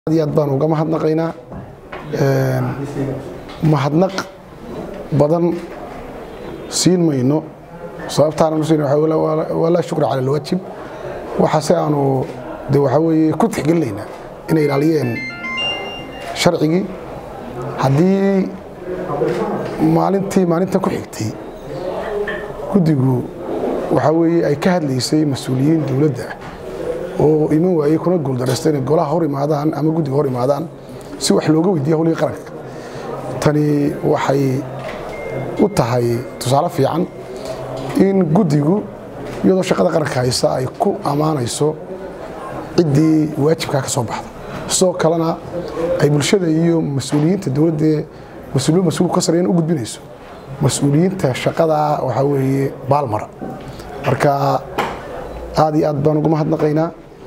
aad iyo aad baan uga mahadnaqaynaa mahadnaq badan siin mayno sababtaana siin waa laa shukra cala alwaajib waxaase aanu de waxaa weeye ku tixgelinaynaa inay ilaaliyeen sharcigii haddii maalintii maalinta ku xigtay guddigu waxaa weeye ay ka hadlaysay mas-uuliyiin dowladda ah oo iman waayey kuna guuldaraysta inay golaha hor imaadaan ama guddiga hor imaadaan si wax looga weydiiya howlihii qaranka tani waxay u tahay tusaale fiican in guddigu iyadoo shaqada qaranka haysa ay ku ammaanayso ciddii waajibkaa ka soo baxda sidoo kalena ay bulshada iyo mas-uuliyiinta dowladda mas-uuliyad mas-uulku ka sareeyan u gudbinayso mas-uuliyiinta shaqadaa waxaa weeye baalmara marka aad iyo aad baan uga mahadnaqaynaa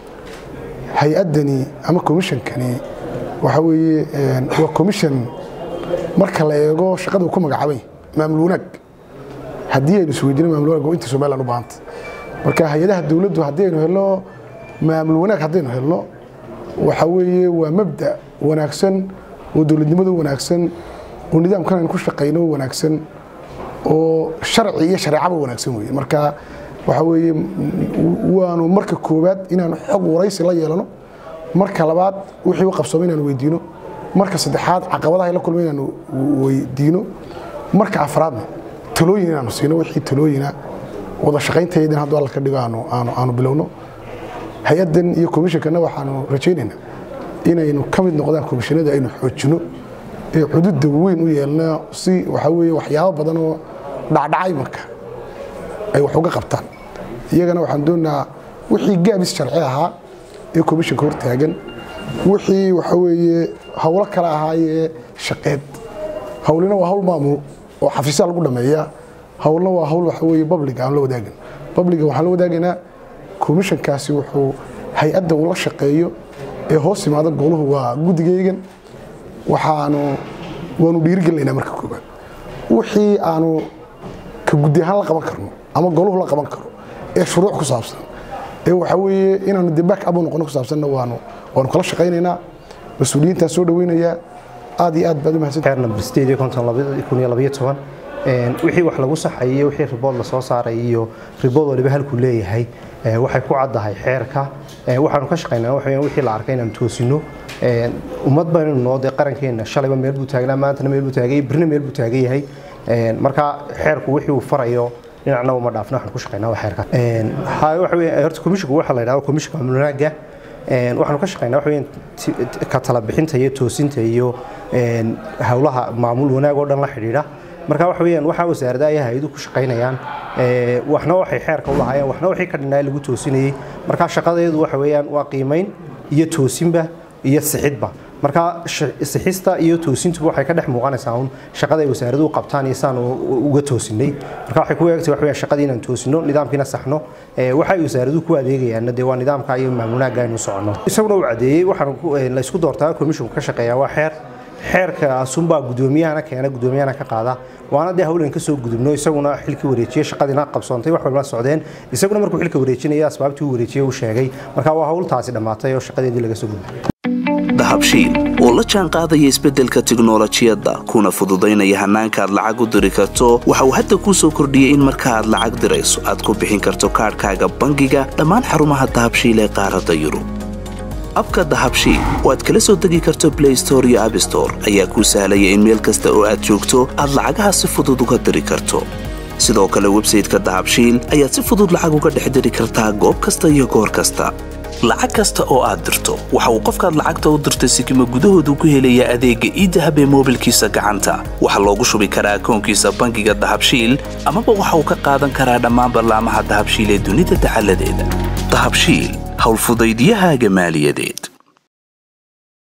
hay-addani ama komishankani waxaa weeye waa commission marka la eego shaqada uu ku magacaabay maamul wanaag haddii aynu isweydiino maamul wanaag oo inta somaliland u baahanta marka hay-adaha dowladdu haddii aynu helno maamul wanaag haddaynu helno waxaa weeye waa mabda wanaagsan oo dowladnimada wanaagsan oo nidaamkan aynu ku shaqayno wanaagsan oo sharci iyo shareecaba wanaagsan weye marka waxaa weeye waanu marka koowaad inaanu xog waraysi la yeelano marka labaad wixii u qabsoomay inaanu weydiino marka saddexaad caqabadaha la kulmay inaanu weydiino marka afraadna talooyin inaanu siino wixii talooyina wada shaqayntaydin hadduu alla ka dhigo aanu bilowno hay-addan iyo komishankanna waxaanu rajaynaynaa inaynu ka mid noqdaan komishanada aynu xoojino ee cududda weyn u yeelno si waxaa weeye waxyaabo badan oo dhacdhacay marka ay wax uga qabtaan iyagana waxaan doonaynaa wixii gaabis sharci ahaa ee komishanka hortaagan wixii waxaa weeye howlo kale ahaayee shaqeed howlina waa hawl maamul oo xafiisyaa lagu dhameeya howlna waa hawl waxa weeye babliga aan la wadaagin babliga waxaan la wadaagaynaa komishankaasi wuxuu hay-adda uu la shaqeeyo ee hoos imaada goluhu waa guddigaygan waxaanu waanu dhiirigelinaynaa marka koobaad wixii aanu ka guddi ahaan la qaban karno ama goluhu la qaban karo ee shuruuc ku saabsan ee waxaa weeye inaanu de back up u noqono ku saabsanna waanu waanu kala shaqaynaynaa mas-uuliyiintaa soo dhaweynayaa aad iyo aad baad u mahadsantahay wixii wax lagu saxayiyo wixii ribood lasoo saaray iyo ribood waliba halkuu leeyahay waxay ku caddahay xeerka waxaanu ka shaqaynaa waxa wixii la arkay inaanu toosino ummad baynu noo dee qarankeena shalayba meel buu taagnaa maantana meel buu taagay birna meel buu taagan yahay marka xeerku wixii uu farayo dhinacna uma dhaafna waxaan ku shaqaynaa waa xeerka waxa weeye horta komishinku waxa la yidhahdo komishinka amnunaaga waxaanu ka shaqaynaa waxa weeyaan ka tala bixinta iyo toosinta iyo howlaha maamul wanaag oo dhan la xidhiidha marka waxa weeyaan waxa wasaaradda ay hay-adu ku shaqaynayaan waxna waxay xeerka u lahaayeen waxna wixii ka dhinnaay lagu toosinayay marka shaqadeedu waxa weeyaan waa qiimayn iyo toosinba iyo sixidba marka sixista iyo toosintuba waxay ka dhex muuqanaysaa un shaqada ay wasaaraduhu qabtaan iyo saan uga toosinay marka waxay ku eegtay waxa weeyaan shaqadii inaan toosino nidaamkiina saxno waxa ay wasaaraduhu ku adeegayaanna dee waa nidaamka iyo maamulnaagga aynu soconno isaguna uu cadeeyey waxaan la isku doortaa komishinku ka shaqeeyaa waa xeer xeerkaasunbaa gudoomiyahana keena gudoomiyahana ka qaada waana dee hawlan ka soo gudubno isaguna xilkii wareejiyey shaqadiina qabsoontay wax walba socdeen isaguna markuu xilka wareejinaya asbaabtii uu wareejiyey uu sheegay marka waa hawltaasi dhammaatay oo shaqadeedii laga soo gudbay dahabshiil oo la jaan qaadaya isbeddelka tiknolojiyadda kuna fududaynaya hannaanka aad lacag u diri karto waxa uu hadda kuu soo kordhiyey in marka aad lacag dirayso aad ku bixin karto kaadhkaaga bangiga dhammaan xarumaha dahabshiil ee qaaradda yurub abka dahabshiil oo aad kala soo degi karto blay store iyo abstore ayaa kuu sahlaya in meel kasta oo aad joogto aad lacagaha si fudud uga diri karto sidoo kale websayteka dahabshiil ayaad si fudud lacag uga dhex diri kartaa goob kasta iyo goor kasta lacag kasta oo aad dirto waxa uu qofkaad lacagta u dirtay sikima gudahoodu ku helayaa adeegga iidahab ee moobilkiisa gacanta waxaa loogu shubi karaa akoonkiisa bangiga dahabshiil amaba waxa uu ka qaadan karaa dhammaan ballaamaha dahabshiil ee dunida dacaladeeda dahabshiil howlfudaydiyahaaga maaliyadeed